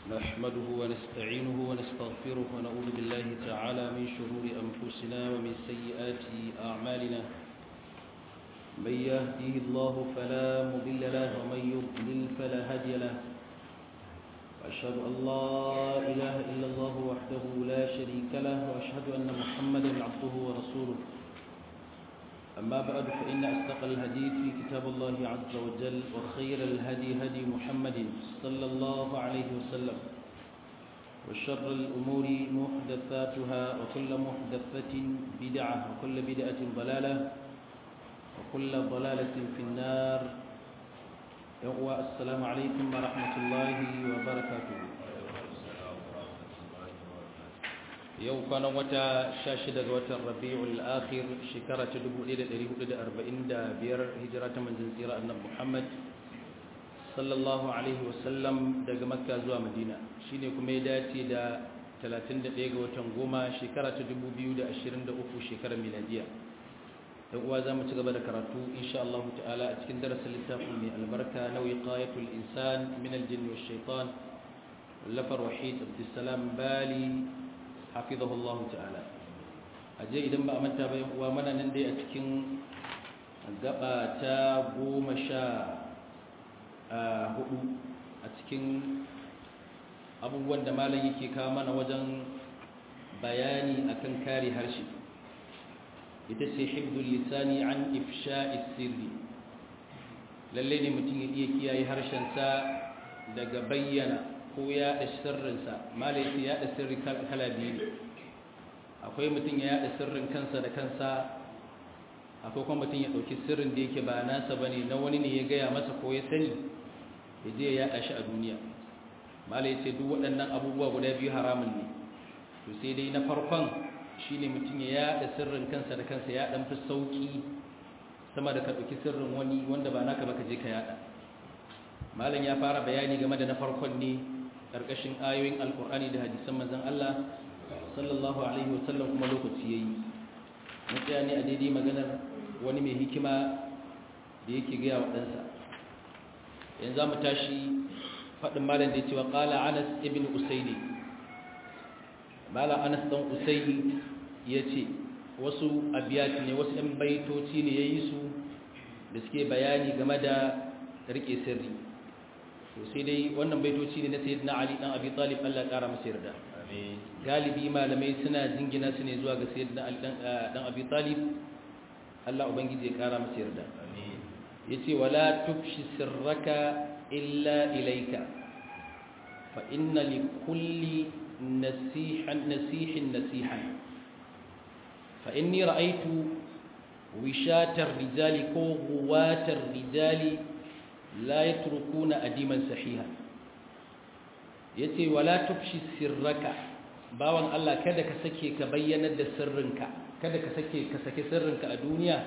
نحمده ونستعينه ونستغفره ونعوذ بالله تعالى من شرور أنفسنا ومن سيئات أعمالنا من يهديه الله فلا مضل له ومن يضلل فلا هادي له وأشهد أن لا إله إلا الله وحده لا شريك له وأشهد أن محمدا عبده ورسوله أما بعد فإن أصدق الحديث في كتاب الله عز وجل وخير الهدي هدي محمد صلى الله عليه وسلم وشر الأمور محدثاتها وكل محدثة بدعة وكل بدعة ضلالة وكل ضلالة في النار السلام عليكم ورحمة الله وبركاته yau kwanan wata 16 ga watan rabi'ul akhir shekara ta 1445 hijira ta manzon tsira annabi Muhammad sallallahu alaihi wasallam daga makka zuwa madina shine kuma ya dace da 31 ga watan goma shekara ta 2023 shekarar miladiya dan uwa zamu ci gaba da karatu insha Allah ta'ala a cikin darasin littafin mai albarka na wiqayatul insan min al-jinn wash shaitan lafar wahid abdussalam bali hafizahullahu ta'ala aje idan ba a manta ba yan uwa mana nan dai a cikin gaba ta goma sha hudu a cikin abubuwan da malam yake kawo mana wajen bayani akan kare harshe ita ce hibdul lisani an ifsha'is sirri lalle ne mutum ya iya kiyaye harshensa daga bayyana ko yaɗa sirrinsa malaiti yaɗa sirri kala biyu ne akwai mutum ya yaɗa sirrin kansa da kansa akwai kuma mutum ya ɗauki sirrin da yake ba nasa ba ne na wani ne ya gaya masa ko ya sani ya je ya yaɗa shi a duniya malaiti duk waɗannan abubuwa guda biyu haramun ne to sai dai na farkon shi ne mutum ya yaɗa sirrin kansa da kansa ya ɗan fi sauƙi sama da ka ɗauki sirrin wani wanda ba naka ba ka je ka yaɗa malam ya fara bayani game da na farkon ne ƙarƙashin ayoyin alƙur'ani da hadisan manzon Allah sallallahu alaihi wasallam kuma lokaci yayi mutaya ne a daidai maganar wani mai hikima da yake gaya wa ɗansa yanzu mu tashi faɗin malam da ya ce wa ƙala anas ibn usaini malam anas ɗan usaini ya ce wasu abiyati ne wasu ɗan baitoci ne ya yi su da suke bayani game da riƙe sirri to sai dai wannan baitoci ne na sayyidina ali dan abi talib Allah ya kara masa yarda galibi malamai suna jingina su ne zuwa ga sayyidina ali dan abi talib Allah ubangiji ya kara masa yarda yace wala tufshi sirraka illa ilayka fa inna li kulli nasihan nasihin nasihan fa inni ra'aytu wishatar rijali ko guwatar rijali la yatrukuna adiman sahiha yace wala tufshi sirraka bawan Allah kada ka sake ka bayyanar da sirrinka kada ka sake ka sake sirrinka a duniya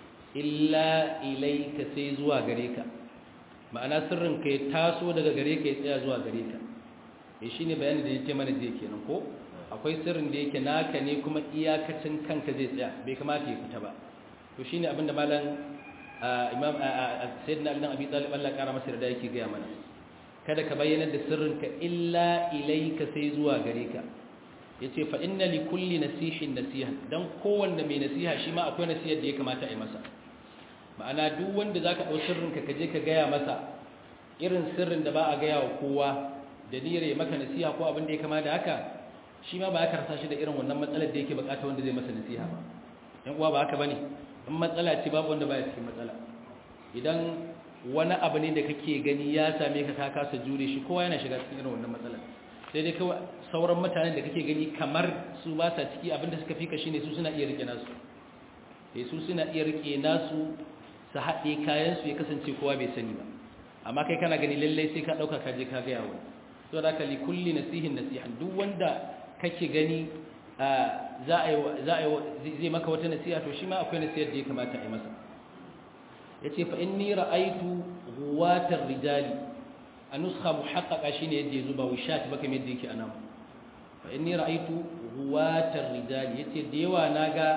illa ilayka sai zuwa gare ka ma'ana sirrinka ya taso daga gare ka ya tsaya zuwa gare ka eh shine bayanin da yake mana je kenan ko akwai sirrin da yake naka ne kuma iyakacin kanka zai tsaya bai kamata ya fita ba to shine abinda malam imam sayyidina ali dan abi talib Allah kara masa da yake ga mana kada ka bayyana da sirrinka illa ilayka sai zuwa gare ka yace fa inna li kulli nasihin nasiha dan kowanne mai nasiha shi ma akwai nasihar da ya kamata a yi masa ma'ana duk wanda zaka dau sirrinka ka je ka gaya masa irin sirrin da ba a gaya wa kowa da niyyar ya maka nasiha ko abin da ya kama da haka shi ma ba ya karsa shi da irin wannan matsalar da yake bukata wanda zai masa nasiha ba yan uwa ba haka bane in matsala ce babu wanda baya cikin matsala idan wani abu ne da kake gani ya same ka ka kasa jure shi kowa yana shiga cikin irin wannan matsalar sai dai kawai sauran mutanen da kake gani kamar su ba sa ciki abinda suka fika shine su suna iya rike nasu sai su suna iya rike nasu su haɗe kayan su ya kasance kowa bai sani ba amma kai kana gani lallai sai ka ɗauka ka je ka gaya wani so da ka li kulli nasihin nasihan duk wanda kake gani za a yi zai maka wata nasiha to shi ma akwai nasihar da ya kamata a yi masa ya ce fa'in ni ra'aitu ruwatar rijali a nuska muhakkaka shi ne yadda ya zuba wishat baka mai da yake a nan fa'in ni ra'aitu ruwatar rijali ya ce da yawa na ga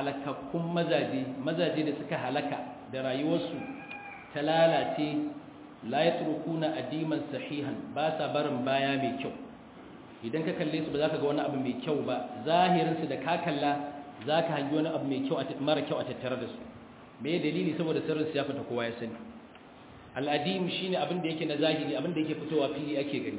halakakkun mazaje mazaje da suka halaka da rayuwarsu ta lalace la yatrukuna adiman sahihan ba sa barin baya mai kyau idan ka kalle su ba za ka ga wani abu mai kyau ba zahirin su da ka kalla za ka hangi wani abu mai kyau mara kyau a tattare da su me dalili saboda sirrin su ya fita kowa ya sani al'adim shine abin da yake na zahiri abin da yake fitowa fili ake gani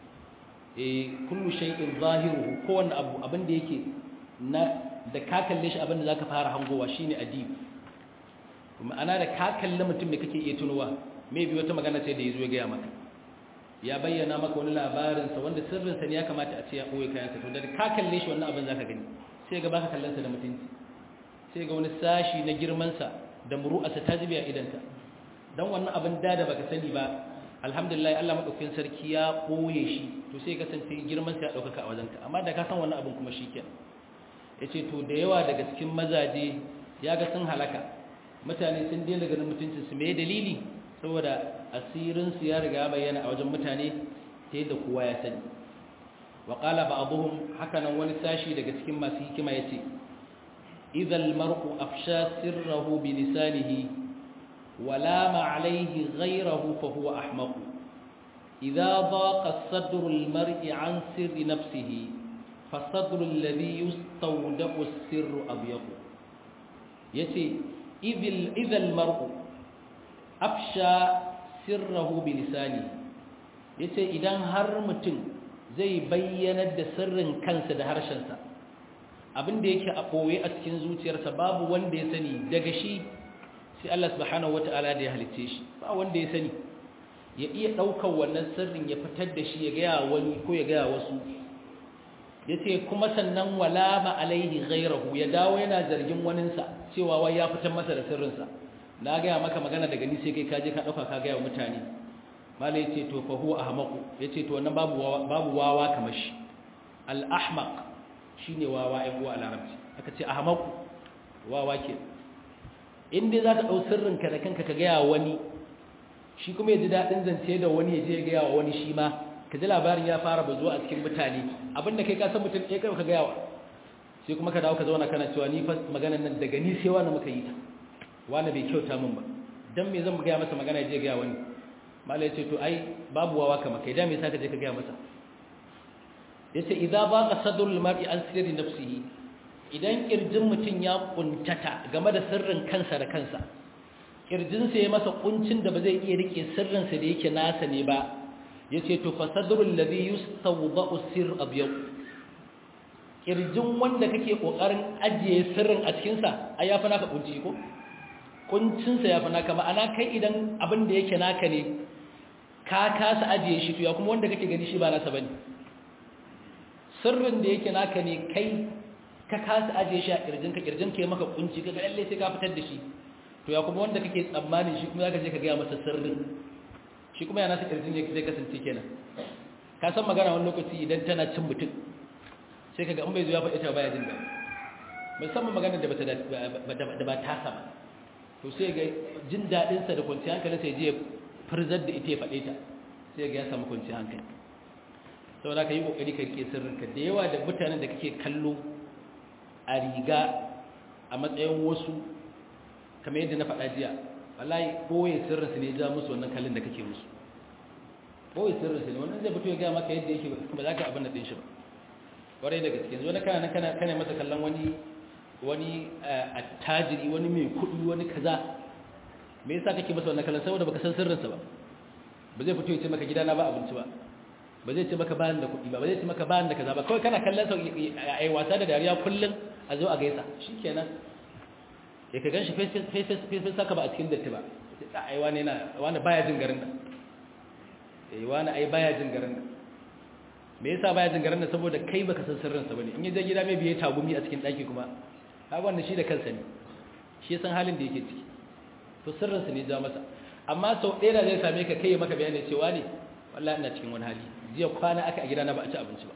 eh kullu shay'in zahiruhu kowanne abu abin da yake na da ka kalle shi abin da zaka fara hangowa shine adib ma'ana da ka kalle mutum me kake iya tunowa maybe wata magana ce da yazo ya gaya maka ya bayyana maka wani labarin sa wanda sirrin sa ne ya kamata a ce ya boye kayan sa to da ka kalle shi wannan abin zaka gani sai ga baka kallon sa da mutunci sai ga wani sashi na girman sa da muru'arsa ta zubi a idanta dan wannan abin da da baka sani ba alhamdulillah Allah madaukakin sarki ya boye shi to sai kasance girman sa ya dauka a wajenka amma da ka san wannan abin kuma shikenan yace to da yawa daga cikin mazaje ya ga sun halaka mutane sun daina ganin mutuncin su me dalili saboda asirin su ya riga bayyana a wajen mutane ta yadda kowa ya sani wa qala ba'dhum hakanan wani sashi daga cikin masu hikima yace idza al-mar'u afsha sirrahu bi lisanihi ولام عليه غيره فهو أحمق إذا ضاق الصدر المرء عن سر نفسه فالصدر الذي يستودع السر أضيق يتي إذا المرء أفشى سره بلسانه yace idan har mutum zai bayyanar da sirrin kansa da harshensa abin da yake a ɓoye a cikin zuciyarsa babu wanda ya sani daga shi sai Allah subhanahu wata'ala da ya halice shi ba wanda ya sani ya iya ɗaukar wannan sirrin ya fitar da shi ya gaya wani ko ya gaya wasu ya ce kuma sannan wala ma alaihi ghairahu ya dawo yana zargin waninsa cewa wai ya fitar masa da sirrinsa na gaya maka magana daga ni sai kai kaje ka ɗauka ka gaya wa mutane mala ya ce to fa huwa ahmaqu ya ce to wannan babu babu wawa kamar shi al ahmaq shine wawa ai uwa a larabci aka ce ahmaqu wawa ke in dai za ka ɗau sirrinka da kanka ka gaya wani shi kuma ya ji daɗin zance da wani ya je ya gaya wa wani shi ma ka ji labarin ya fara bazuwa a cikin mutane abinda kai ka san mutum ɗaya kai ka gaya wa sai kuma ka dawo ka zauna kana cewa ni fa maganar nan daga ni sai wani muka yi ta wani bai kyauta min ba dan me zan gaya masa magana ya je gaya wani malai ce to ai babu wawa kama kai da me yasa ka je ka gaya masa yace idza baqa sadrul mar'i an sirri nafsihi idan kirjin mutum ya kuntata game da sirrin kansa da kansa kirjinsa ya masa kuncin da ba zai iya rike sirrinsa da yake nasa ne ba ya ce to fasadrul ladhi yustawda'u sirr abyad kirjin wanda kake kokarin ajiye sirrin a cikin sa ai yafi naka kunci ko kuncin sa yafi naka ma'ana kai idan abin da yake naka ne ka kasa ajiye shi to ya kuma wanda kake gani shi ba nasa bane sirrin da yake naka ne kai ka kasa ajiye shi a kirjinka kirjinka ya maka kunci kaga lalle sai ka fitar da shi to ya kuma wanda kake tsammanin shi kuma zaka je ka ga masa sirrin shi kuma yana sa kirjin yake zai kasance kenan ka san magana wani lokaci idan tana cin mutum sai kaga in bai zo ya faɗi ta baya jin daɗi musamman magana da bata da ba ta sama to sai ga jin daɗin sa da kwanciyar hankali sai je furzar da ita ya faɗe ta sai ga ya samu kwanciyar hankali saboda ka yi kokari ka rike sirrinka da yawa da mutanen da kake kallo a riga a matsayin wasu kamar yadda na faɗa jiya wallahi ɓoye sirrinsu ne ja musu wannan kallon da kake musu ɓoye sirrinsu ne wannan zai fito ya gaya maka yadda yake ba za ka abin da ɗin shi ba ƙwarai da gaske zo na kana kana kana masa kallon wani wani attajiri wani mai kuɗi wani kaza me yasa kake masa wannan kallon saboda baka san sirrinsa ba ba zai fito ya ce maka gidana ba abinci ba ba zai ce maka bayan da kuɗi ba ba zai ce maka bayan da kaza ba kawai kana kallon sa ai wasa da dariya kullum a zo a gaisa shikenan ya ka ganshi face saka ba a cikin datti ba ai wani yana wani baya jin garin nan eh wani ai baya jin garin nan me yasa baya jin garin nan saboda kai baka san sirrin sa bane in ya je gida mai biye tagumi a cikin daki kuma ha wannan shi da kansa ne shi ya san halin da yake ciki to sirrin sa ne ja masa amma sau ɗaya da zai same ka kai ya maka bayani cewa ne wallahi ina cikin wani hali jiya kwana aka a gida na ba a ci abinci ba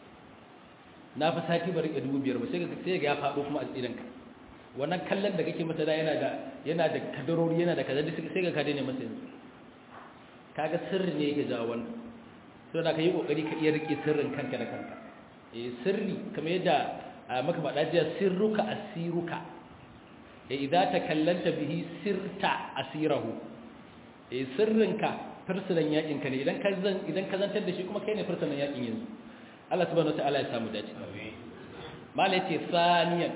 na fi sati ba rike dubu biyar ba sai ga ya faɗo kuma a tsiranka wannan kallon da kake masa da yana da yana da kadarori yana da kaza sai ga ka daina masa yanzu kaga sirri ne yake jawo wannan to da ka yi kokari ka iya rike sirrin kanka da kanka eh sirri kamar yadda maka faɗa jiya sirruka asiruka eh idza takallanta bihi sirta asirahu eh sirrinka fursunan yakin ka ne idan ka zan idan ka zantar da shi kuma kai ne fursunan yakin yanzu Allah subhanahu wataala ya samu dace mala yace saniyan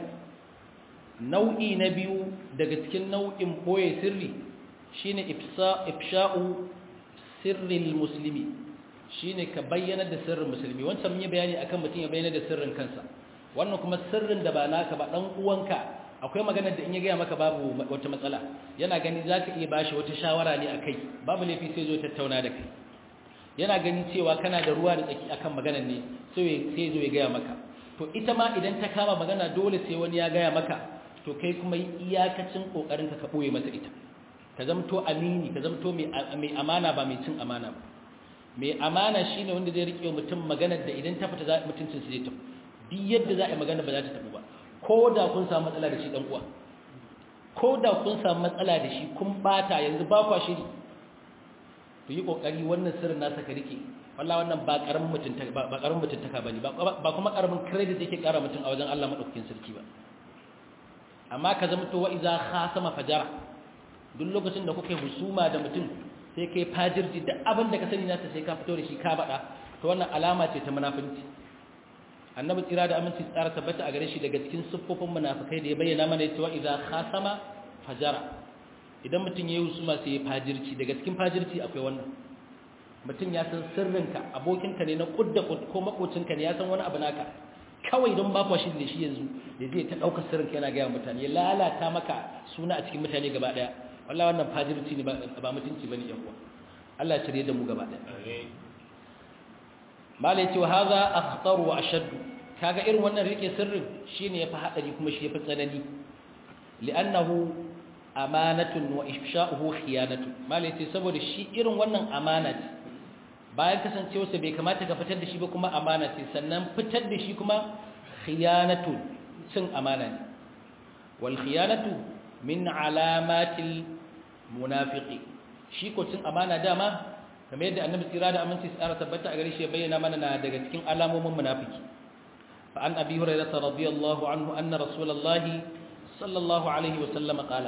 nau'i na biyu daga cikin nau'in boye sirri shine ifsa ifsha'u sirril muslimi shine ka bayyana da sirrin musulmi wancan mun yi bayani akan mutum ya bayyana da sirrin kansa wannan kuma sirrin da ba naka ba dan uwanka akwai magana da in ya gaya maka babu wata matsala yana gani zaka iya bashi wata shawara ne akai babu laifi sai zo tattauna da kai yana gani cewa kana da ruwa da tsaki akan maganar ne sai sai zo ya gaya maka to ita ma idan ta kama magana dole sai wani ya gaya maka to kai kuma iyakacin kokarin ka ka boye masa ita ka zamto amini ka zamto mai amana ba mai cin amana ba mai amana shine wanda zai rike mutum maganar da idan ta fita mutuncin su zai tafi duk yadda za a yi magana ba za ta tafi ba ko da kun samu matsala da shi dan uwa ko da kun samu matsala da shi kun bata yanzu ba kwa shiri to yi kokari wannan sirrin nasa ka rike wallahi wannan ba karamin mutunta ba karamin mutuntaka bane ba kuma karamin credit yake kara mutum a wajen Allah madaukakin sarki ba amma ka zama to wa iza khasama fajara duk lokacin da kuke husuma da mutum sai kai fajirji da abin da ka sani nasa sai ka fito da shi ka bada to wannan alama ce ta munafinci annabi tsira da aminci tsara tabbata a gare shi daga cikin siffofin munafikai da ya bayyana mana cewa idza khasama fajara idan mutum yayi husuma sai ya fajirci daga cikin fajirci akwai wannan mutum ya san sirrinka abokinka ne na kudda ko makocinka ne ya san wani abu naka kawai don ba kwa shi da shi yanzu da zai ta ɗaukar sirrinka yana gaya mutane ya lalata maka suna a cikin mutane gaba ɗaya wallah wannan fajirci ne ba mutunci bane yan uwa Allah ya shirye da mu gaba ɗaya malai ce wa hadha akhtar wa ashad kaga irin wannan rike sirrin shine yafi hadari kuma shi yafi tsanani li'annahu amanatun wa ifsha'uhu khiyanatu malai ce saboda shi irin wannan amana ce bayan kasancewarsa bai kamata ka fitar da shi ba kuma amana ce sannan fitar da shi kuma khiyanatu cin amana ne wal khiyanatu min alamatil munafiqi shi ko cin amana dama kamar yadda annabi tsira da aminci tsara tabbata a gare shi ya bayyana mana na daga cikin alamomin munafiki fa an abi hurairah radiyallahu anhu anna rasulullahi sallallahu alaihi wa sallam qala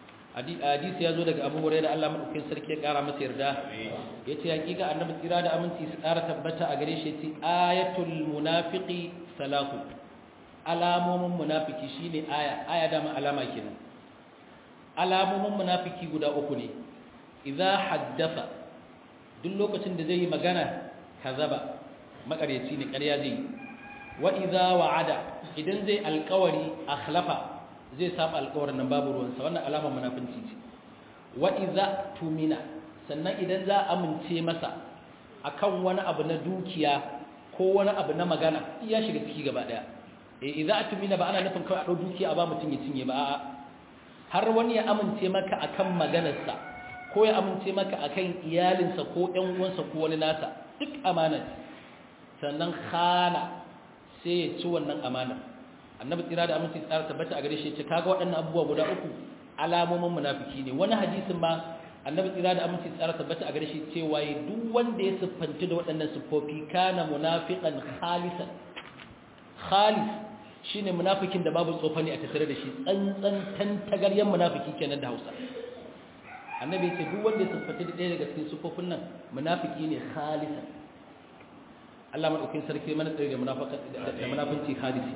hadisi ya zo daga abu hurairah Allah madaukakin sarki ya kara masa yarda yace hakika annabi tsira da aminci tsara tabbata a gare shi yace ayatul munafiqi salatu alamomin munafiki shine aya aya dama alama kenan alamomin munafiki guda uku ne idza haddatha duk lokacin da zai yi magana kazaba makaryaci ne ƙarya zai wa idza wa'ada idan zai alƙawari akhlafa zai saba alƙawarin nan babu ruwansa wannan alamar munafinci ce wa idza tumina sannan idan za a amince masa akan wani abu na dukiya ko wani abu na magana iya shiga ciki gaba daya eh idza tumina ba ana nufin kawai a dau dukiya a ba mutum ya cinye ba a'a har wani ya amince maka akan maganarsa ko ya amince maka akan iyalinsa ko ɗan uwansa ko wani nasa duk amana sannan khana sai ya ci wannan amana annabi tsira da aminci tsara tabbata a gare shi ce kaga waɗannan abubuwa guda uku alamomin munafiki ne wani hadisin ma annabi tsira da aminci tsara tabbata a gare shi cewa duk wanda ya siffanci da waɗannan siffofi kana munafiqan khalisan khalis shine munafikin da babu tsofani a tattare da shi tsantsan tantagaryen munafiki kenan da Hausa annabi ya ce duk wanda ya siffanta da ɗaya daga cikin siffofin nan munafiki ne khalisan Allah madaukakin sarki mana tsare da da munafinci khalisi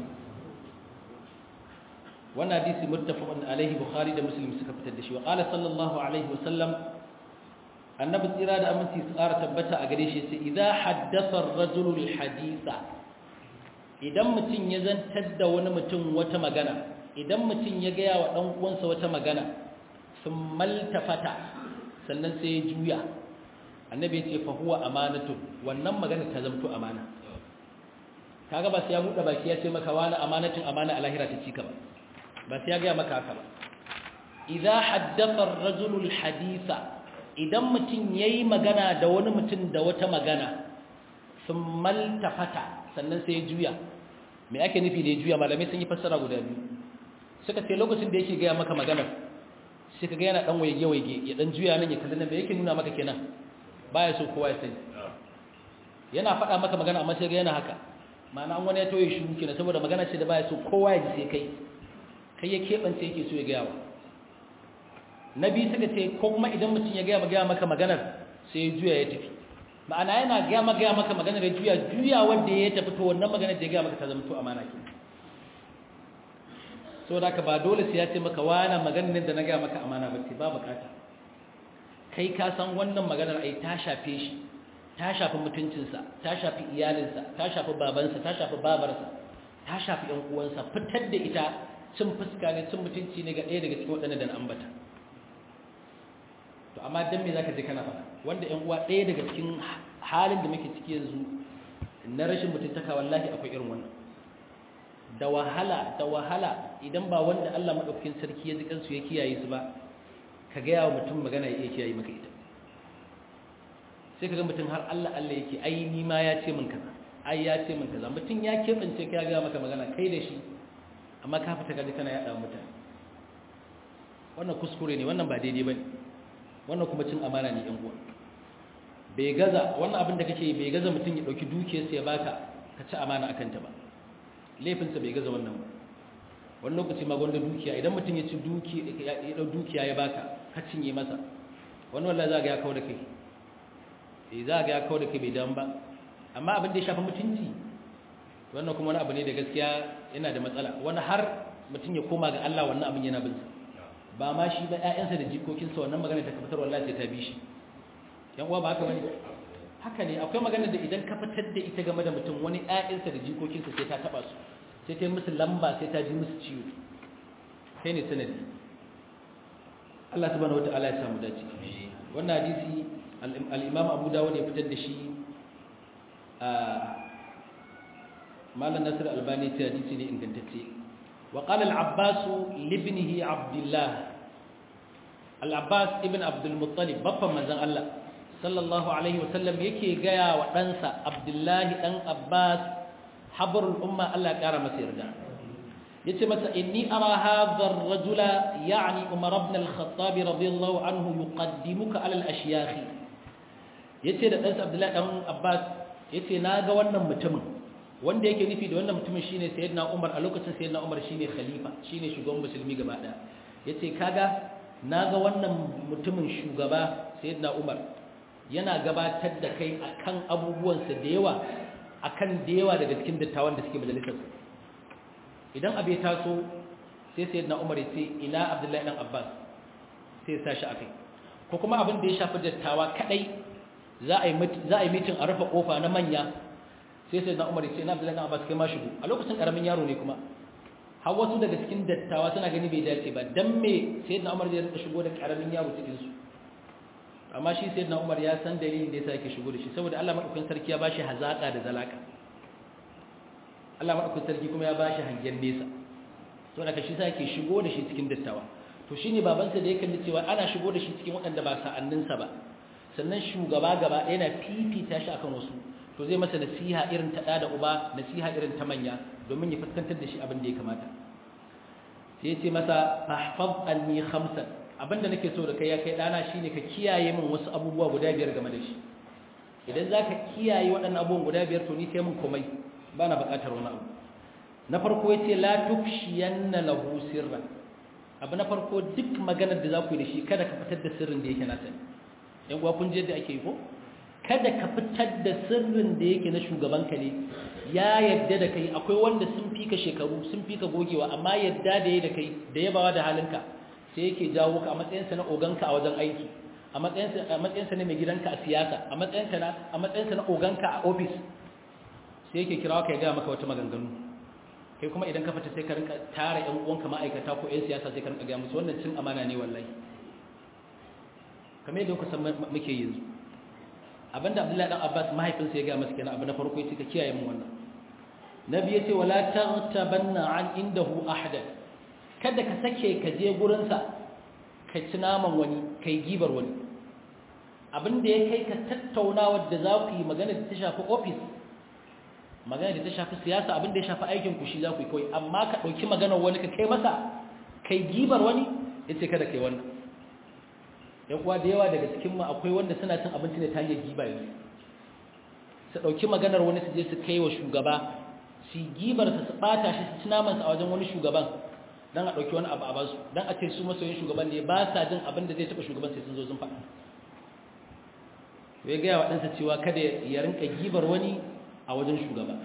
wannan hadisi muttafaqun alaihi bukhari da muslim suka fitar da shi wa qala sallallahu alaihi wa sallam annabi tsira da aminci su ƙara tabbata a gare shi sai idza haddatha ar-rajulu al-haditha idan mutum ya zantar da wani mutum wata magana idan mutum ya gaya wa ɗan uwansa wata magana sun maltafata sannan sai ya juya annabi ya ce fa huwa amanatun wannan magana ta zamto amana kaga ba sai ya buɗe baki ya ce maka wani amanatin amana a lahira ta cika ba ba sai ya gaya maka haka ba idza haddatha ar-rajulu al-haditha idan mutum yayi magana da wani mutum da wata magana sun maltafata sannan sai ya juya me ake nufi da ya juya malamai sun yi fassara guda biyu suka ce lokacin da yake gaya maka maganar sai ka ga yana dan waige waige ya dan juya nan ya kalli nan me yake nuna maka kenan baya so kowa ya sani yana faɗa maka magana amma sai ga yana haka ma'ana an wani ya toye shi kenan saboda magana ce da baya so kowa ya ji sai kai kai ya keɓance yake so ya gaya wa na biyu suka ce ko kuma idan mutum ya gaya gaya maka maganar sai juya ya tafi ma'ana yana gaya maka gaya maka magana da juya juya wanda ya tafi to wannan magana da ya gaya maka ta zama to amana ke so da ka ba dole sai ya ce maka wani maganar da na gaya maka amana ba ce ba bukata kai ka san wannan maganar ai ta shafe shi ta shafi mutuncinsa ta shafi iyalinsa ta shafi babansa ta shafi babarsa ta shafi ƴan uwansa fitar da ita cin fuska ne cin mutunci ne ga ɗaya daga cikin waɗannan da na ambata to amma dan me zaka je kana faɗa wanda ƴan uwa ɗaya daga cikin halin da muke ciki yanzu na rashin mutuntaka wallahi akwai irin wannan da wahala da wahala idan ba wanda Allah madaukakin sarki ya ji kansu ya kiyaye su ba ka ga yawa mutum magana ya iya kiyaye maka ita sai ka ga mutum har Allah Allah yake ai ni ma ya ce min kaza ai ya ce min kaza mutum ya kebance ka ga maka magana kai da shi amma ka fita kaje kana yada mutane wannan kuskure ne wannan ba daidai bane wannan kuma cin amana ne yan uwa bai gaza wannan abin da kake bai gaza mutum ya dauki dukiyarsa ya baka ka ci amana akan ta ba laifinsa bai gaza wannan ba wani lokaci ma gwanda dukiya idan mutum ya ci ya dau dukiya ya baka ka cinye masa wani wallahi za ga ya kawo da kai eh za ga ya kawo da kai bai dan ba amma abin da ya shafi mutunci wannan kuma wani abu ne da gaskiya yana da matsala wani har mutum ya koma ga Allah wannan abin yana bin sa ba ma shi ba ƴaƴansa da jikokinsa wannan magana ta fitar wallahi sai ta bi shi yan uwa ba haka bane haka ne akwai magana da idan ka fitar da ita game da mutum wani ƴaƴansa da jikokinsa sai ta taba su sai ta yi musu lamba sai ta ji musu ciwo kai ne sanadi Allah subhanahu wataala ya samu dace wannan hadisi al-Imam Abu Dawud ya fitar da shi a Malam Nasir Albani ta hadisi ne ingantacce wa qala al-Abbas libnihi Abdullah al-Abbas ibn Abdul Muttalib babban manzon Allah sallallahu alaihi wasallam yake gaya wa ɗansa Abdullahi ɗan Abbas habarul umma Allah ya ƙara masa yarda yace masa inni ara hadha ar-rajula ya'ni Umar ibn al-Khattab radiyallahu anhu yuqaddimuka ala al-ashyakh yace da ɗansa Abdullahi ɗan Abbas yace naga wannan mutumin wanda yake nufi da wannan mutumin shine sayyidina Umar a lokacin sayyidina Umar shine khalifa shine shugaban musulmi gaba ɗaya yace kaga naga wannan mutumin shugaba sayyidina Umar yana gabatar da kai akan abubuwansa da yawa akan da yawa daga cikin dattawan da suke majalisar idan abu ya taso sai sai na umar ya ce ina abdullahi dan abbas sai ya sa shi akai ko kuma abin da ya shafi dattawa kadai za a yi mitin a rufe kofa na manya sai sai na umar ya ce ina abdullahi dan abbas kai ma shigo a lokacin karamin yaro ne kuma har wasu daga cikin dattawa suna gani bai dace ba dan me sai na umar zai rika shigo da karamin yaro cikin su amma shi sai na umar ya san dalilin da ya sa yake shigo da shi saboda Allah maɗaukin sarki ya bashi hazaƙa da zalaka Allah maɗaukin sarki kuma ya bashi hangen nesa to daga shi sa yake shigo da shi cikin dattawa to shine babansa da ya kalli cewa ana shigo da shi cikin waɗanda ba sa'anninsa ba sannan shugaba gaba yana fifita shi akan wasu to zai masa nasiha irin ta da uba nasiha irin ta manya domin ya fuskantar da shi abin da ya kamata sai ya ce masa fahfaz anni khamsan abinda nake so da kai ya kai dana shine ka kiyaye min wasu abubuwa guda biyar game da shi idan zaka kiyaye waɗannan abubuwan guda biyar to ni kai min komai bana buƙatar wani abu na farko yace la tufshiyanna lahu sirran abu na farko duk maganar da za ku yi da shi kada ka fitar da sirrin da yake na sani yan uwa kun je yadda ake yi ko kada ka fitar da sirrin da yake na shugabanka ne ya yadda da kai akwai wanda sun fika shekaru sun fika gogewa amma yadda da ya da kai da yabawa da halinka sai yake jawo ka a matsayinsa na oganka a wajen aiki a matsayinsa na mai gidanka a siyasa a matsayinka na a matsayinsa na oganka a ofis sai yake kirawa ka ya gaya maka wata maganganu kai kuma idan ka fita sai ka rinka tara ƴan uwanka ma'aikata ko ƴan siyasa sai ka rinka gaya musu wannan cin amana ne wallahi kamar yadda kuka san muke yanzu abinda Abdullahi dan Abbas mahaifinsa ya gaya masa kenan abu na farko yace ka kiyaye mu wannan nabi yace wala taghtabanna an indahu ahada kada ka sake ka je gurin sa ka ci naman wani kai gibar wani abinda ya kai ka tattaunawa da za ku yi magana da ta shafi office magana da ta shafi siyasa abin da ya shafi aikin ku shi za ku yi kawai amma ka ɗauki maganar wani ka kai masa kai gibar wani ya ce kada kai wannan yan kuwa da yawa daga cikinmu akwai wanda suna cin abinci ne ta hanyar giba yanzu su ɗauki maganar wani su je su kai wa shugaba su gibar su ɓata shi su ci namansa a wajen wani shugaban don a ɗauki wani abu a basu don a ce su masoyin shugaban ne ba sa jin abin da zai taɓa shugaban sai sun zo sun faɗa ya gaya wa ɗansa cewa kada ya rinka gibar wani a wajen shugaba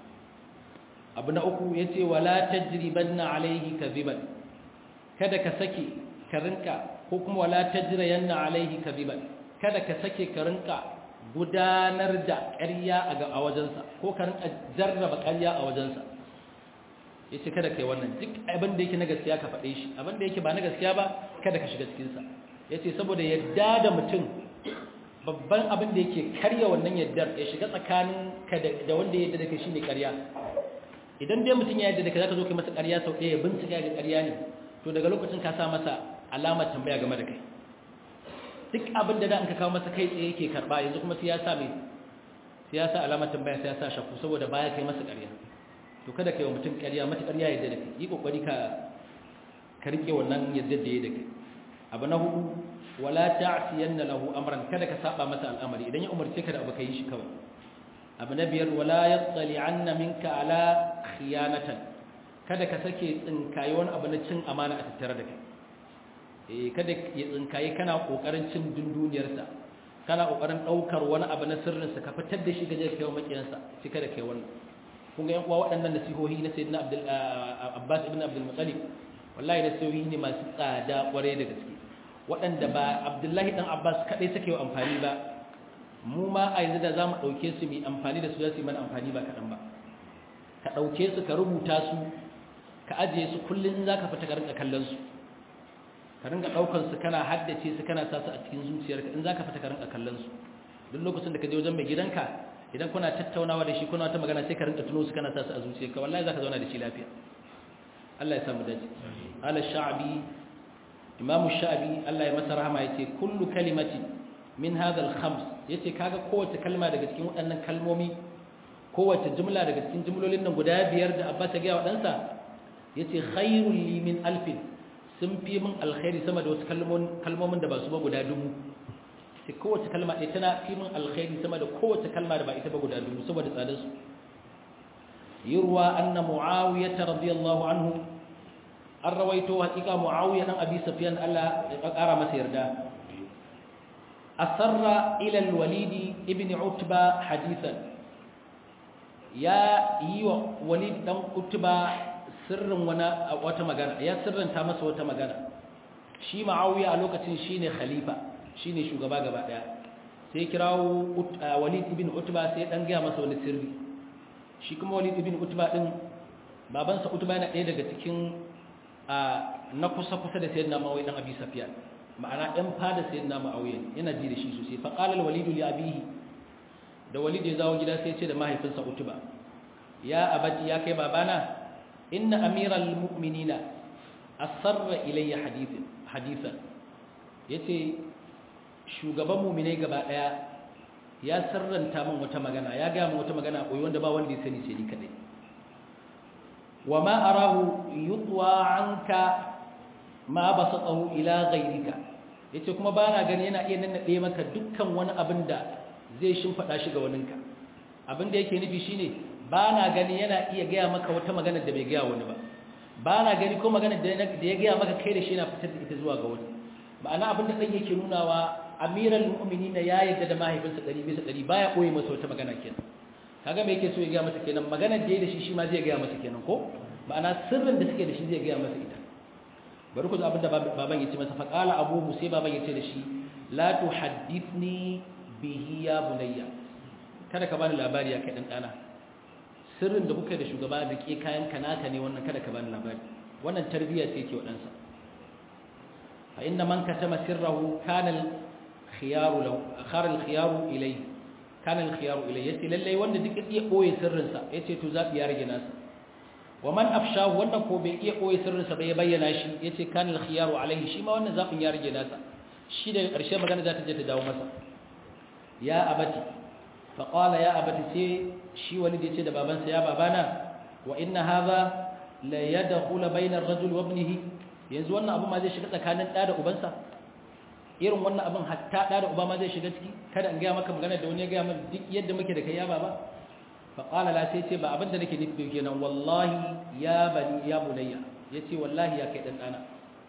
abu na uku ya ce wala tajriban na alaihi kaziban kada ka sake ka rinka ko kuma wala tajriyan na alaihi kaziban kada ka sake ka rinka gudanar da ƙarya a wajensa ko ka rinka jarraba ƙarya a wajensa ya ce kada ka yi wannan duk abin da yake na gaskiya ka faɗe shi abin da yake ba na gaskiya ba kada ka shiga cikinsa ya ce saboda yadda da mutum babban abin da yake karya wannan yaddar ya shiga tsakanin ka da wanda ya yadda da kai shine ƙarya idan dai mutum ya yadda da kai zaka zo kai masa ƙarya sau ɗaya ya bincika ga ƙarya ne to daga lokacin ka sa masa alamar tambaya game da kai duk abin da da an ka kawo masa kai tsaye yake karba yanzu kuma sai ya sa mai sai ya sa alamar tambaya sai ya sa shakku saboda baya kai masa ƙarya to kada kai wa mutum ƙarya mata ƙarya yadda da kai yi kokari ka ka rike wannan yadda da ya da kai abu na hudu wala ta'siyanna lahu amran kada ka saba masa al'amari idan ya umarce ka da abu kai shi kawai abu na biyar wala yattali'anna minka ala khiyanatan kada ka sake tsinkaye wani abu na cin amana a tattare da kai eh kada ya tsinkaye kana kokarin cin dunduniyarsa kana kokarin daukar wani abu na sirrinsa ka fitar da shi gaje kai makiyansa sai kada kai wannan kun ga yan uwa waɗannan nasihohi na sayyidina Abdul Abbas ibn Abdul Muttalib wallahi nasihohi ne masu tsada kware da gaske waɗanda ba Abdullahi dan Abbas kadai suke yi amfani ba mu ma a yanzu da zamu dauke su mu amfani da su za su yi mana amfani ba kadan ba ka dauke su ka rubuta su ka ajiye su kullun zaka fita ka rinka kallon su ka rinka daukar su kana haddace su kana sa su a cikin zuciyarka in zaka fita ka rinka kallon su duk lokacin da ka je wajen mai gidanka idan kuna tattaunawa da shi kuna ta magana sai ka rinka tuno su kana sa su a zuciyarka wallahi zaka zauna da shi lafiya Allah ya samu dace ala sha'bi imam sha'bi Allah ya masa rahama yace kullu kalimati min hadha al-khams yace kaga kowace kalma daga cikin waɗannan kalmomi kowace jumla daga cikin jumlolin nan guda biyar da Abbas ya ga wa ɗansa yace khairul li min alfin sun fi min alkhairi sama da wasu kalmomin da ba su ba guda dubu sai kowace kalma ɗaya tana fi min alkhairi sama da kowace kalma da ba ita ba guda dubu saboda tsadar su yurwa anna muawiyah radiyallahu anhu an rawaito hakika muawiya dan abi sufyan Allah ya kara masa yarda asarra ila al-walid ibn utba hadithan ya yi wa walid dan utba sirrin wani wata magana ya sirranta masa wata magana shi ma'awiya a lokacin shine khalifa shine shugaba gaba daya sai kirawo walid ibn utba sai dan gaya masa wani sirri shi kuma walid ibn utba din babansa utba yana ɗaya daga cikin na kusa kusa da sayyidina ma'awiya dan abi safiyan ma'ana ɗan fada sayyidina ma'awiya yana ji da shi sosai fa qala al-walid li abihi da walid ya zawo gida sai ya ce da mahaifinsa utba ya abati ya kai babana inna amiral mu'minina asarra ilayya hadithin hadithan yace shugaban mu'minai gaba daya ya sarranta min wata magana ya ga min wata magana koyi wanda ba wanda ya sani sai ni kadai wama arahu yutwa anka ma basatahu ila ghayrika yace kuma bana gani yana iya nannade maka dukkan wani abin da zai shimfada shi ga waninka abin da yake nufi shine ba na gani yana iya gaya maka wata magana da bai gaya wani ba ba na gani ko magana da ya gaya maka kai da shi na fitar da ita zuwa ga wani ma'ana abin da ɗan yake nunawa amiral mu'minina ya yadda da mahaifinsa ɗari bisa ɗari baya ɓoye masa wata magana kenan kaga me yake so ya gaya masa kenan maganar da ya da shi shi ma zai gaya masa kenan ko ma'ana sirrin da suke da shi zai gaya masa ita bari ku abin da baban ya ce masa faƙala abubu sai baban ya ce da shi la tuhaddithni bihi ya bunayya kada ka bani labari ya kai dan dana sirrin da kuka da shugaba da ke kayan kanaka ne wannan kada ka bani labari wannan tarbiyya ce yake wadansa fa inna man katama sirrahu kana al-khiyaru lahu akhara al-khiyaru ilayhi kana al-khiyaru ilayhi yace lalle wanda duk iya boye sirrin sa yace to zabi ya rage nasa wa man afshahu wanda ko bai iya boye sirrin sa bai bayyana shi yace kana al-khiyaru alayhi shi ma wannan zabin ya rage nasa shi daga ƙarshe magana za ta je ta dawo masa ya abati faƙala ya abati sai shi wani da ya ce da babansa ya babana wa inna haza la yadkhulu bainar rajul wa ibnihi yanzu wannan abu ma zai shiga tsakanin ɗa da ubansa irin wannan abin hatta ɗa da uba ma zai shiga ciki kada in gaya maka magana da wani ya gaya min duk yadda muke da kai ya baba faƙala la sai ce ba abin da nake nufi kenan wallahi ya bani ya bunayya yace wallahi ya kai dan ɗana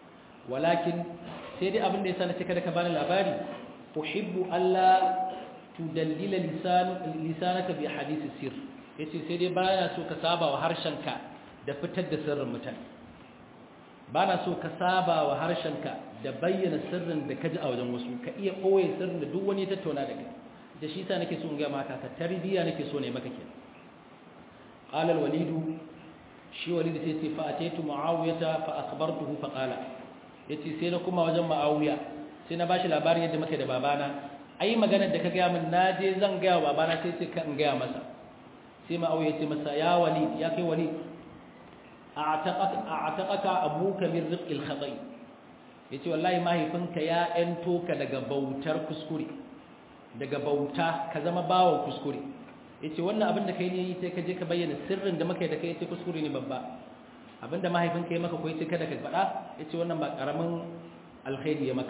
walakin sai dai abin da yasa na ce kada ka bani labari uhibbu alla tudallila lisanaka bi hadisi sir yace sai dai bana so ka saba wa harshenka da fitar da sirrin mutane bana so ka saba wa harshenka da bayyana sirrin da kaji a wajen wasu ka iya koye sirrin da duk wani ya tattauna da kai da shi sa nake so in ga maka ka tarbiya nake so ne maka kenan qala al-walid shi walid sai ce fa ataitu muawiyata fa akhbartuhu fa qala yace sai na kuma wajen muawiya sai na bashi labarin yadda muke da babana ai maganar da ka ga min naje zan ga babana sai sai ka in ga masa sai muawiya ce masa ya walid ya kai walid a'taqaka a'taqaka abuka min rizqil khata'i yace wallahi mahaifinka ya ento ka daga bautar kuskure daga bauta ka zama bawon kuskure yace wannan abin da kai ne sai ka je ka bayyana sirrin da muka yi da kai yace kuskure ne babba abinda mahaifinka ya maka ko yace kada ka faɗa yace wannan ba karamin alkhairi ya maka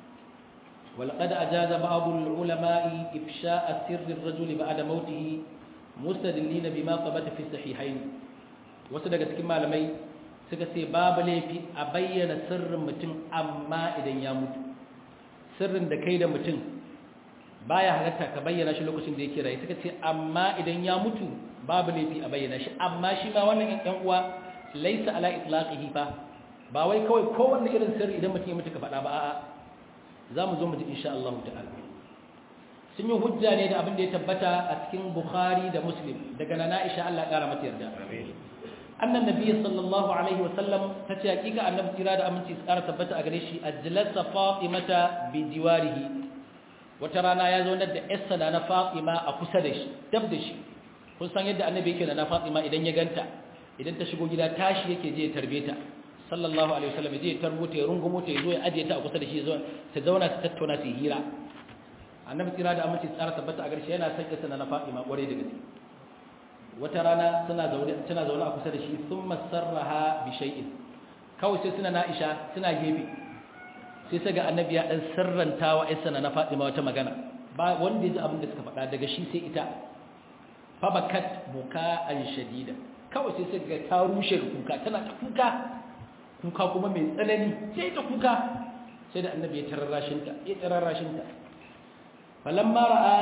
ولقد أجاز بعض العلماء إفشاء سر الرجل بعد موته مستدلين بما ثبت في الصحيحين wasu daga cikin malamai suka ce babu laifi a bayyana sirrin mutum amma idan ya mutu sirrin da kai da mutum baya halatta ka bayyana shi lokacin da yake rayu suka ce amma idan ya mutu babu laifi a bayyana shi amma shi ma wannan ɗan uwa laisa ala itlaqihi fa ba wai kawai kowanne irin sirri idan mutum ya mutu ka faɗa ba a'a za mu zo mu ji insha Allah ta'ala sun yi hujja ne da abin da ya tabbata a cikin Bukhari da Muslim daga nana Aisha Allah ƙara mata yarda annan nabi sallallahu alaihi wasallam ta ce hakika annabi kira da aminci su ƙara tabbata a gare shi ajlasa fatimata bi jiwarihi wata rana ya zo da yarsa na fatima a kusa da shi dab da shi kun san yadda annabi yake da na fatima idan ya ganta idan ta shigo gida tashi yake je ya tarbe ta sallallahu alaihi wasallam je ya tarbo ta ya rungumo ta ya zo ya aje ta a kusa da shi ta zauna ta tattauna su hira annabi kira da aminci tsara tabbata a gare shi yana son yarsa na fatima ƙwarai da gaske wata rana suna zaune tana zaune a kusa da shi thumma sarraha bi shay'in kawai sai suna Aisha suna gefe sai sai ga annabi ya dan sirranta wa Aisha na Fatima wata magana ba wanda ya ji abin da suka faɗa daga shi sai ita fa bakat buka'an shadida kawai sai sai ga ta rushe kuka tana ta kuka kuka kuma mai tsanani sai ta kuka sai da annabi ya tararrashin ta ya tararrashin ta falamma ra'a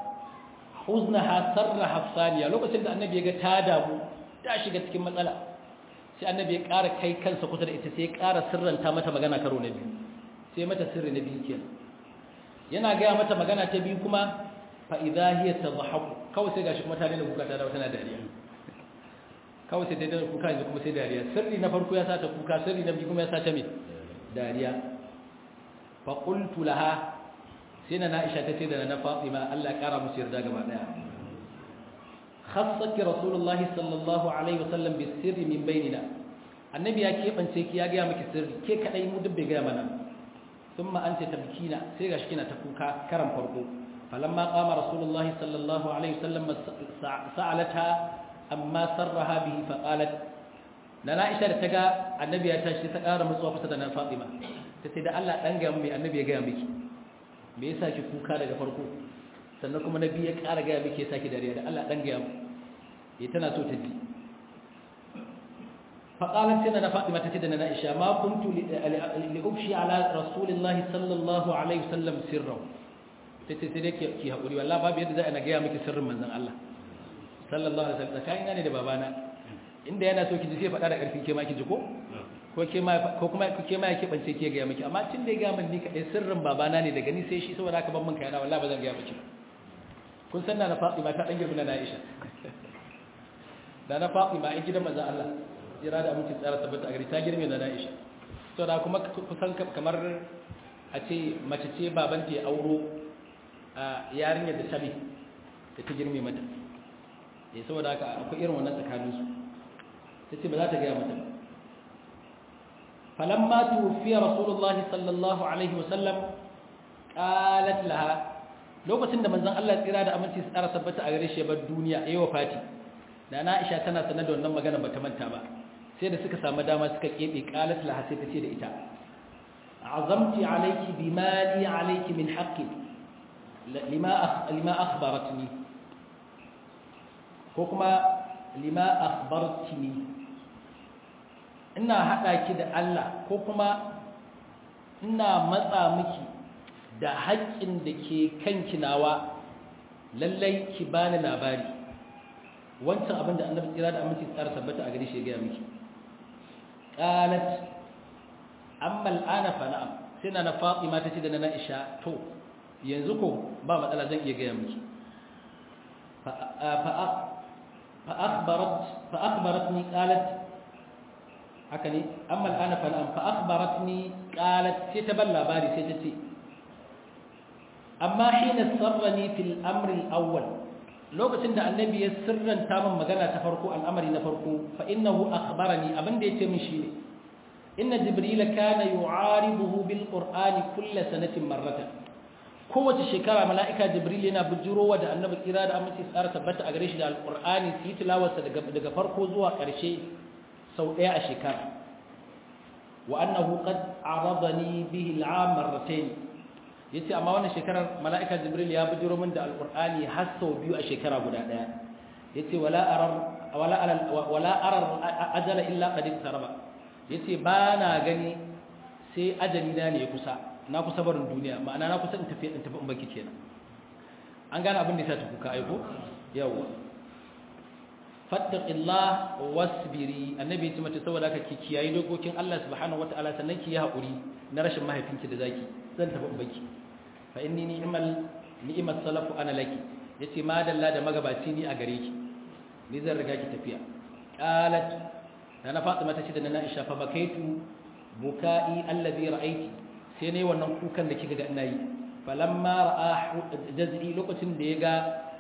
huznaha sarraha saniya lokacin da annabi ya ga ta damu ta shiga cikin matsala sai annabi ya ƙara kai kansa kusa da ita sai ya ƙara sirranta mata magana karo na biyu sai mata sirri na biyu kenan yana gaya mata magana ta biyu kuma fa idza hiya tadhahaku kawai sai gashi kuma ta daina kuka ta dawo tana dariya kawai sai daina kuka yanzu kuma sai dariya sirri na farko ya sata kuka sirri na biyu kuma ya sata me dariya fa qultu laha sai na Aisha ta ce da na Fatima Allah kara musu yarda gaba daya khassaki rasulullahi sallallahu alaihi wasallam bi sirri min bainina annabi ya kebance ki ya ga miki sirri ke kadai mu dubbe ga mana thumma anta tabkina sai gashi kina ta kuka karan farko falamma qama rasulullahi sallallahu alaihi wasallam sa'alata amma sarraha bihi fa qalat na Aisha da ta ga annabi ya tashi ta kara mutsuwa kusa da na Fatima tace da Allah dan ga mu mai annabi ya ga miki me yasa ki kuka daga farko sannan kuma nabi ya ƙara gaya miki yasa ki dariya da Allah dan gaya mu eh tana so ta ji fa qalat sai na Fatima tace da na Aisha ma kuntu li ubshi ala rasulillah sallallahu alaihi wasallam sirra tace sai dai ki hakuri wallahi babu yadda za a gaya miki sirrin manzon Allah sallallahu alaihi wasallam tsakanin ne da babana inda yana so ki ji sai faɗa da ƙarfi ke ma ki ji ko ko kuma ke ma yake bance ke gaya miki amma tun da ya gaya min ni kaɗai sirrin babana ne daga ni sai shi saboda haka ban min kayana wallahi ba zan gaya miki kun san na na Fatima ta dan girma na Aisha da na Fatima ai gidan manzon Allah jira da aminci tsara tabbata a gari ta girme na Aisha saboda kuma kusan kamar a ce mace ce baban ta ya auro a yarinyar da tabi da ta girme mata eh saboda haka akwai irin wannan tsakaninsu tace ba za ta gaya mata ba فلما توفي رسول الله صلى الله عليه وسلم قالت لها lokacin da manzon Allah tsira da aminci su tsara tabbata a gare shi bar duniya yayi wafati da na Aisha tana sanar da wannan magana bata manta ba sai da suka samu dama suka kebe qalat laha sai tace da ita azamti alayki bima li alayki min haqqi lima lima akhbaratni ko kuma lima akhbartini ina haɗa ki da Allah ko kuma ina matsa miki da haƙƙin da ke kanki nawa lallai ki bani labari wancan abin da annabi kira da aminci tsara tabbata a gare shi ya gaya miki qalat amma al'ana fa na'am sai na Fatima ta ce da na Aisha to yanzu ko ba matsala zan iya gaya miki fa fa akhbarat fa akhbaratni qalat haka ne amma al'ana fa na'am fa akhbaratni qalat sai ta ban labari sai ta ce amma hina sarrani fil amri al-awwal lokacin da annabi ya sirranta min magana ta farko al'amari na farko fa innahu akhbarani abin da yace min shine inna jibril kana yu'aribuhu bil qur'ani kull sanatin marratan kowace shekara mala'ika jibril yana bujurowa da annabi kira da amince tsara tabbata a gare shi da alqur'ani su yi tilawarsa daga daga farko zuwa ƙarshe sau ɗaya a shekara wa annahu qad aradani bihi al'am marratayn yace amma wannan shekarar mala'ika jibril ya bujuro min da alqur'ani har sau biyu a shekara guda daya yace wala arar wala wala arar ajala illa qad taraba yace ba na gani sai ajali na ne kusa na kusa barin duniya ma'ana na kusa in tafi in tafi in baki kenan an gane abin da yasa ta kuka aiko yawa fattaqillah wasbiri annabi ya ce mata saboda haka ki kiyayi dokokin Allah subhanahu wataala sannan ki yi hakuri na rashin mahaifinki da zaki zan tafi in baki fa inni ni'mal ni'mat salafu ana laki yace ma dalla da magabaci ni a gare ki ni zan riga ki tafiya qalat na Fatima ta ce da na Aisha fa bakaitu bukai alladhi ra'aiti sai nayi wannan kukan da kika ga ina yi falamma ra'a jaz'i lokacin da ya ga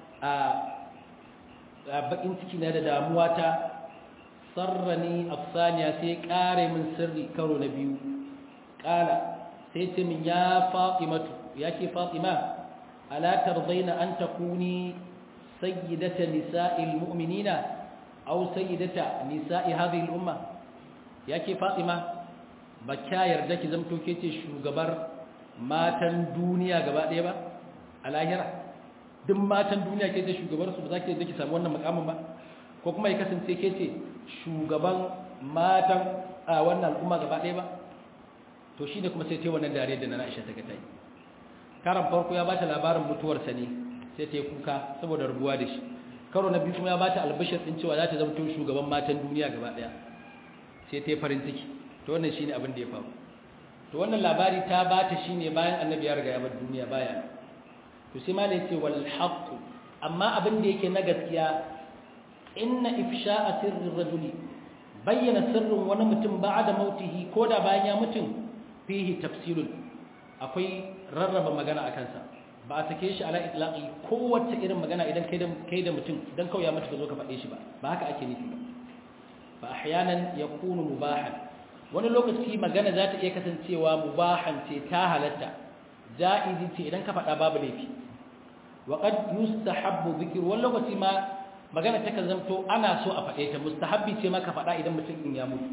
a bakin ciki na da damuwa ta sarrani afsaniya sai kare min sirri karo na biyu kala sai ce min ya fatimatu ya ke fatima ala tardaina an takuni sayyidata nisa'il mu'minina aw sayyidata nisa'i hadhihi al-umma ya ke fatima ba kya yarda ki zamto ke ce shugabar matan duniya gaba ɗaya ba a lahira duk matan duniya ke ce shugabar su ba za ki yarda ki samu wannan makamin ba ko kuma ya kasance ke ce shugaban matan a wannan al'umma gaba ɗaya ba to shi ne kuma sai ta yi wannan dare da na Aisha ta gata yi karan farko ya bata labarin mutuwarsa ne sai ta yi kuka saboda rubuwa da shi karo na biyu kuma ya bata albashir din cewa za ta zama shugaban matan duniya gaba daya sai ta yi farin ciki to wannan shine abin da ya faru to wannan labari ta bata shine bayan annabi ya riga ya bar duniya baya to sai ma ne ce wal haqq amma abin da yake na gaskiya inna ifsha'a sirri rajuli bayyana sirrin wani mutum ba'da mautihi ko da bayan ya mutum fihi tafsilun akwai rarraba magana a kansa ba a sake shi ala itlaqi kowace irin magana idan kai da kai da mutum dan kawai ya mutu ka zo ka faɗe shi ba ba haka ake nufi ba fa ahyanan yakunu mubahan wani lokaci magana za ta iya kasancewa mubahan ce ta halatta ja'izi ce idan ka faɗa babu laifi wa qad yustahabbu dhikr wani lokaci ma magana ta kan zanto ana so a faɗe ta mustahabbi ce ma ka faɗa idan mutum in ya mutu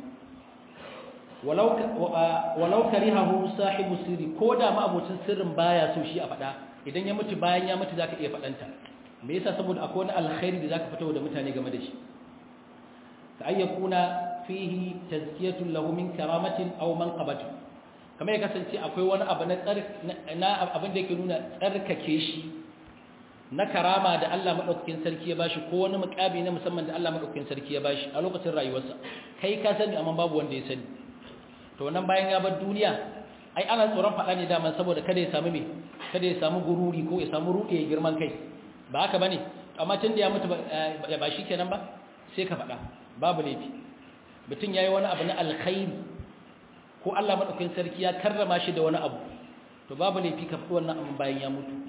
walau karihahu sahibu sirri ko da ma abocin sirrin baya so shi a faɗa idan ya mutu bayan ya mutu zaka iya faɗanta me yasa saboda akwai wani alkhairi da zaka fito da mutane game da shi ka ayyakuna fihi tazkiyatun lahu min karamatin aw manqabatin kamar ya kasance akwai wani abu na tsar na abin da yake nuna tsarkake shi na karama da Allah madaukakin sarki ya bashi ko wani mukabi na musamman da Allah madaukakin sarki ya bashi a lokacin rayuwarsa kai ka sani amma babu wanda ya sani to nan bayan ya bar duniya ai ana tsoron faɗa ne daman saboda kada ya samu me kada ya samu gururi ko ya samu ruɗe ya girman kai ba haka bane amma tun da ya mutu ba shi kenan ba sai ka faɗa babu laifi mutum yayi wani abu na alkhairi ko Allah madaukakin sarki ya karrama shi da wani abu to babu laifi ka faɗi wannan abin bayan ya mutu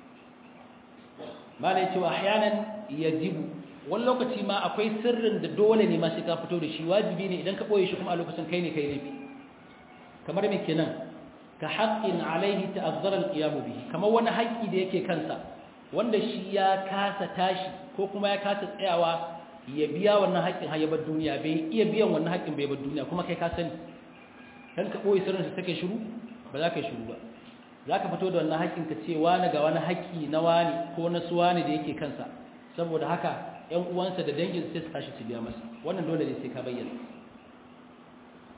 malai cewa ahyanan yajibu wani lokaci ma akwai sirrin da dole ne ma sai ka fito da shi wajibi ne idan ka boye shi kuma a lokacin kai ne kai laifi kamar me kenan ka haqqin alaihi ta'azzara al-qiyam bihi kamar wani haƙƙi da yake kansa wanda shi ya kasa tashi ko kuma ya kasa tsayawa ya biya wannan haƙƙin har ya bar duniya bai iya biyan wannan haƙƙin bai bar duniya kuma kai ka sani dan ka boye sirrin sa take shiru ba za ka yi shiru ba za ka fito da wannan haƙƙin ka ce wani ga wani haƙƙi na wani ko na su wani da yake kansa saboda haka ‘yan uwansa da dangin sai su tashi su biya masa wannan dole ne sai ka bayyana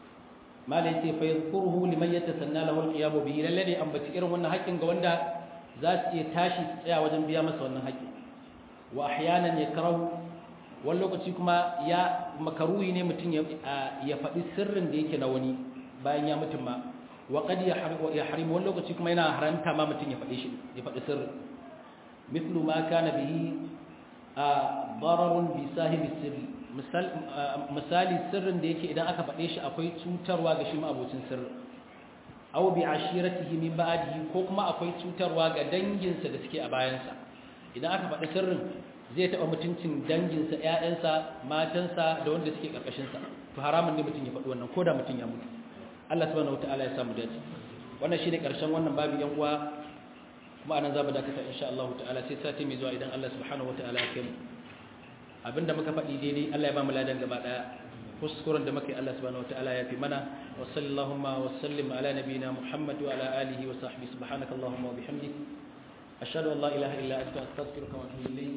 mala ya ce fa yadhkuruhu liman yatasanna lahu al-qiyamu bihi lalle ne ambaci irin wannan haƙƙin ga wanda za su iya tashi tsaya wajen biya masa wannan haƙƙi wa ahyanan yakrahu wani lokaci kuma ya makaruhi ne mutum ya faɗi sirrin da yake na wani bayan ya mutum ma wa qad yahrim wani lokaci kuma yana haranta ma mutum ya faɗi shi ya faɗi sirrin mithlu ma kana bihi dararun bi sahibi sirri misali sirrin da yake idan aka faɗe shi akwai cutarwa ga shi ma abocin sirri aw bi ashiratihi min ba'dihi ko kuma akwai cutarwa ga danginsa da suke a bayansa idan aka faɗi sirrin zai taɓa mutuncin danginsa ƴaƴansa matansa da wanda suke ƙarƙashinsa to haramun ne mutum ya faɗi wannan ko da mutum ya mutu Allah subhanahu wataala ya samu dace wannan shine ƙarshen wannan babu yan uwa kuma anan zamu dakata insha Allah ta'ala sai sati mai zuwa idan Allah subhanahu wataala ya kai mu abinda muka faɗi daidai Allah ya ba mu ladan gaba daya kuskuren da muka yi Allah subhanahu wataala ya fi mana wa sallallahu wa sallim ala nabiyyina Muhammad wa ala alihi wa sahbihi subhanakallahumma wa bihamdik ashhadu an la ilaha illa anta astaghfiruka wa atubu ilayk